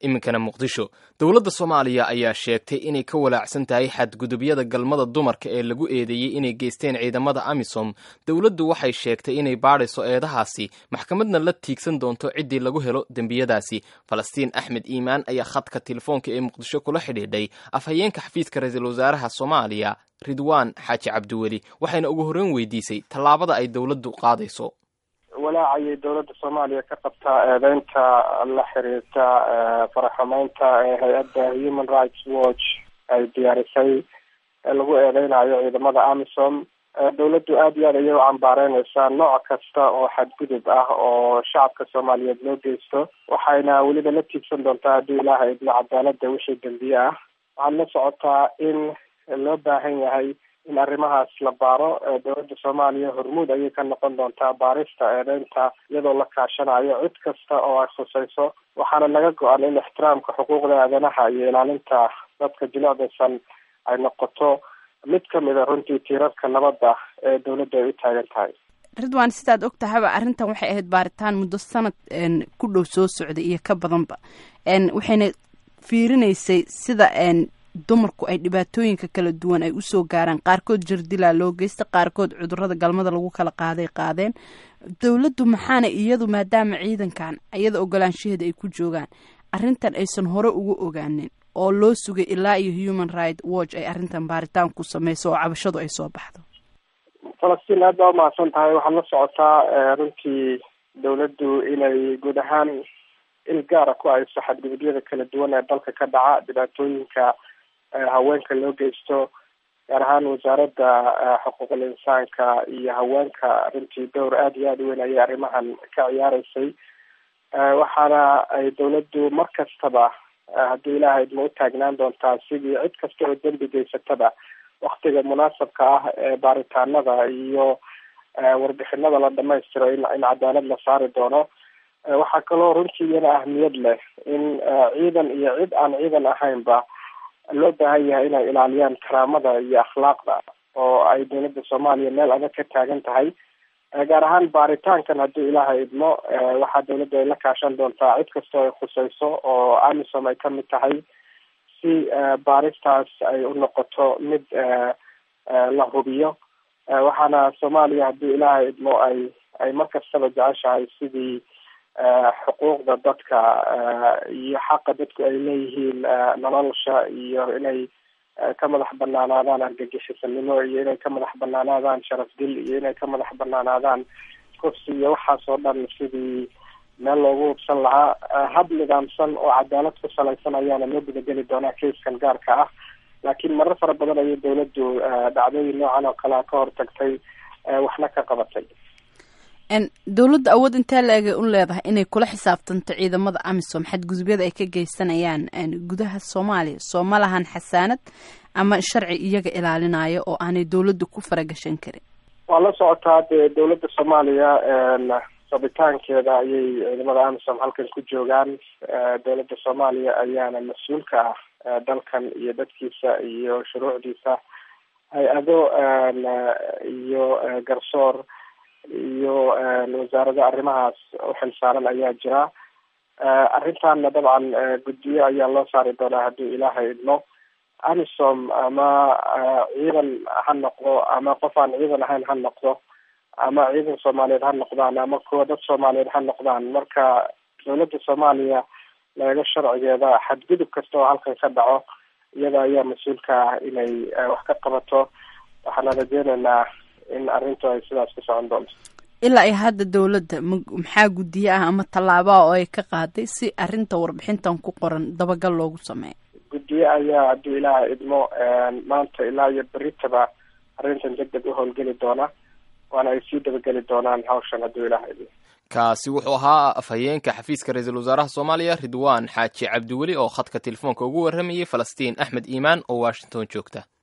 iminkana muqdisho dowladda soomaaliya ayaa sheegtay inay ka walaacsan tahay xadgudubyada galmada dumarka ee lagu eedeeyey inay geysteen ciidamada amisom dowladdu waxay sheegtay inay baadhayso eedahaasi maxkamadna la tiigsan doonto ciddii lagu helo dembiyadaasi falastiin axmed iimaan ayaa khadka telefoonka ee muqdisho kula xidhiidhay afhayeenka xafiiska ra-iisul wasaaraha soomaaliya ridwaan xaaji cabdiweli waxayna ugu horreyn weydiisay tallaabada ay dowladdu qaadayso walaacayay dowladda soomaaliya ka qabtaa eedeynta la xiriirta faraxumeynta ee hay-adda human rights watch ay diyaarisay ee lagu eedeynayo ciidamada amisom dowladdu aada iyo aad ayay u cambaareyneysaa nooc kasta oo xadgudub ah oo shacabka soomaaliyeed loo geysto waxayna weliba la tiigsan doontaa haddii ilaaha idmo cadaalada wixii dembiye ah waxaad la socotaa in loo baahan yahay in arrimahaas la baaro dowladda soomaaliya hormuud ayay ka noqon doontaa baarista eedeynta iyadoo la kaashanayo cid kasta oo ay khusayso waxaana naga go-an in ixtiraamka xuquuqda aadanaha iyo ilaalinta dadka jilicdaysan ay noqoto mid kamid a runtii tiirarka nabadda ee dowladda ay u taagan tahay ridwan sidaad og tahaba arrintan waxay ahayd baaritaan muddo sanad ku dhow soo socday iyo ka badanba waxayna fiirinaysay sida dumarku ay dhibaatooyinka kala duwan ay usoo gaaraan qaarkood jardilaa loo geysta qaarkood cudurada galmada lagu kala qaaday qaadeen dowladdu maxaana iyadu maadaama ciidankan iyada ogolaanshaheeda ay ku joogaan arrintan aysan hore ugu ogaanin oo loo sugay ilaa iyo human right watch ay arrintan baaritaan ku sameyso oo cabashadu ay soo baxdo falastiin aad baa umahadsan tahay waxaad la socotaa runtii dowladdu inay guud ahaan il gaara ku hayso xadgudubyada kala duwan ee dalka ka dhaca dhibaatooyinka haweenka loo geysto gaar ahaan wasaaradda xuquuqul insaanka iyo haweenka runtii dowr aada iyo aada u weyn ayay arrimahan ka ciyaareysay waxaana ay dowladdu mar kastaba haddii ilaaha idma u taagnaan doontaa sidii cid kasta oo dembi geysataba waktiga munaasabka ah ee baaritaanada iyo warbixinada la dhamaystiro in in cadaalad la saari doono waxaa kaloo runtii iyana ahmiyad leh in ciidan iyo cid aan ciidan ahaynba loo baahan yahay inay ilaaliyaan karaamada iyo akhlaaqda oo ay dowladda soomaaliya meel adag ka taagan tahay gaar ahaan baaritaankan haddii ilaaha idmo waxaa dowladda ay la kaashan doontaa cid kastoo ay khusayso oo amisom ay kamid tahay si baaristaas ay u noqoto mid la hubiyo waxaana soomaaliya haddii ilaaha idmo ay ay mar kastaba jeceshahay sidii xuquuqda dadka iyo xaqa dadku ay leeyihiin nolosha iyo inay ka madax banaanaadaan argagixisanimo iyo inay ka madax banaanaadaan sharaf dil iyo inay ka madax banaanaadaan kursi iyo waxaas oo dhan sidii meel loogu hubsan lahaa hab nidaamsan oo cadaalad ku salaysan ayaana loo gudageli doonaa kaiskan gaarka ah laakiin marar fara badan ayay dowladdu dhacdooyin noocan oo kalea ka hortagtay waxna ka qabatay dowladda awood intee la-eg ay u leedahay inay kula xisaabtanto ciidamada amisom xadgudubyada ay ka geysanayaan gudaha soomaaliya soo ma lahan xasaanad ama sharci iyaga ilaalinayo oo aanay dowladdu ku faragashan karin waa la socotaa dee dowladda soomaaliya rabitaankeeda ayay ciidamada amisom halkan ku joogaan dowladda soomaaliya ayaana mas-uulka ah dalkan iyo dadkiisa iyo shuruucdiisa hay-ado iyo garsoor iyo wasaarada arrimahaas uxilsaaran ayaa jira arrintaana dabcan guddiyo ayaa loo saari doonaa haddii ilaaha idmo amisom ama ciidan ha noqdo ama qof aan ciidan ahayn ha noqdo ama ciidan soomaaliyeed ha noqdaan ama kuwa dad soomaaliyeed ha noqdaan marka dowladda soomaaliya laga sharcigeeda xadgudub kasta oo halkan ka dhaco iyada ayaa mas-uulka ah inay wax ka qabato waxaana rajeyneynaa in arrintu ay sidaas ku socon doonto ilaa iyo hadda dowladda maxaa guddiye ah ama tallaabaa oo ay ka qaaday si arrinta warbixintan ku qoran dabagal loogu sameeyo guddiye ayaa haddii ilaaha idmo maanta ilaa iyo beritaba arrintan deg deg u howlgeli doona waana ay sii dabageli doonaan hawshan haddii ilaaha idmo kaasi wuxuu ahaa afhayeenka xafiiska ra-iisul wasaaraha soomaaliya ridwaan xaaji cabdiweli oo khadka telefoonka ugu warramayay falastiin axmed iimaan oo washington joogta